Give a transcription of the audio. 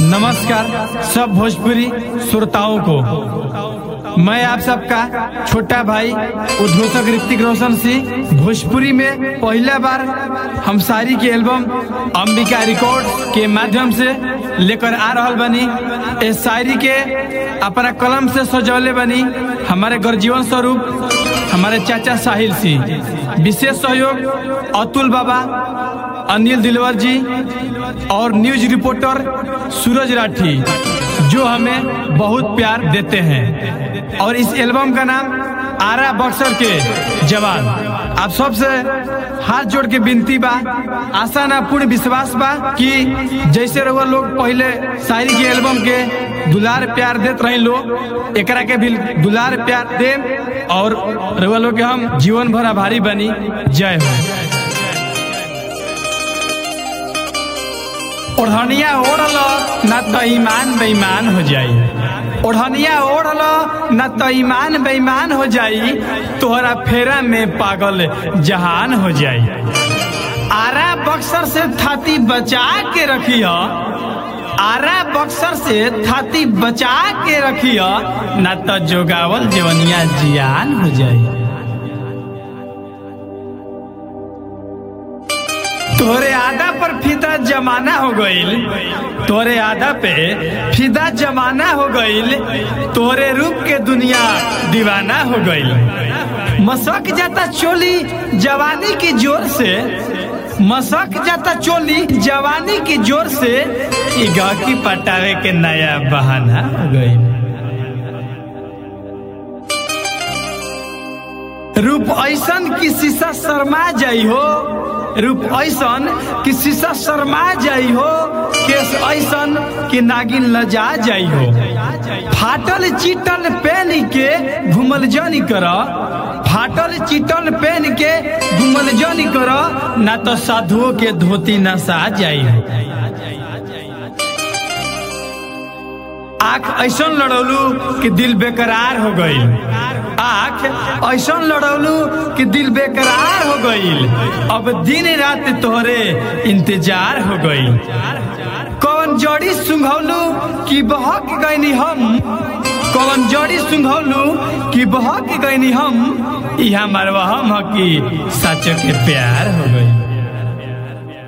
नमस्कार सब भोजपुरी श्रोताओं को मैं आप सबका छोटा भाई उद्घोषक ऋतिक रोशन सिंह भोजपुरी में पहला बार हम सारी के एल्बम अंबिका रिकॉर्ड के माध्यम से लेकर आ रहल बनी इस शायरी के अपना कलम से सजौले बनी हमारे गर्जीवन स्वरूप हमारे चाचा साहिल सिंह विशेष सहयोग अतुल बाबा अनिल दिलवर जी और न्यूज रिपोर्टर सूरज राठी जो हमें बहुत प्यार देते हैं और इस एल्बम का नाम आरा बक्सर के जवान आप सबसे हाथ जोड़ के विनती बा आशा ना पूर्ण विश्वास बा कि जैसे रहुआ लोग पहले शायरी के एल्बम के दुलार प्यार देत रहे लोग एकरा के भी दुलार प्यार दे और रहुआ लोग के हम जीवन भर आभारी बनी जय हो ओढ़निया ओढ़ल न तो ईमान बेईमान हो जाई ओढ़निया ओढ़ल न तो ईमान बेईमान हो जाई तोहरा फेरा में पागल जहान हो जाई आरा बक्सर से थाती बचा के रखी आरा बक्सर से थाती बचा के रखी न तो जोगावल जवनिया जियान हो जाई तोरे आदा पर फिदा जमाना हो गईल तोरे आदा पे फिदा जमाना हो गईल तोरे रूप के दुनिया दीवाना हो गईल मसक जाता चोली जवानी की जोर से मसक जाता चोली जवानी की जोर से ई गाकी पटावे के नया बहाना हो गईल रूप ऐसन की शीशा शर्मा जाई हो रूप ऐसन कि शीशा शर्मा जाई हो केस ऐसन कि नागिन लजा जाई हो फाटल चिटल पेन के घुमल जनी कर फाटल चिटल पेन के घुमल जनी कर ना तो साधुओं के धोती नसा जाई हो आंख ऐसन लड़ौलू कि दिल बेकरार हो गई आंख ऐसन लड़ौलू कि दिल बेकरार हो गईल अब दिन रात तोहरे इंतजार हो गई कौन जड़ी सुंघौलू कि बहक गईनी हम कौन जड़ी सुंघौलू कि बहक गईनी हम यहाँ मरवा हम कि सच के प्यार हो गई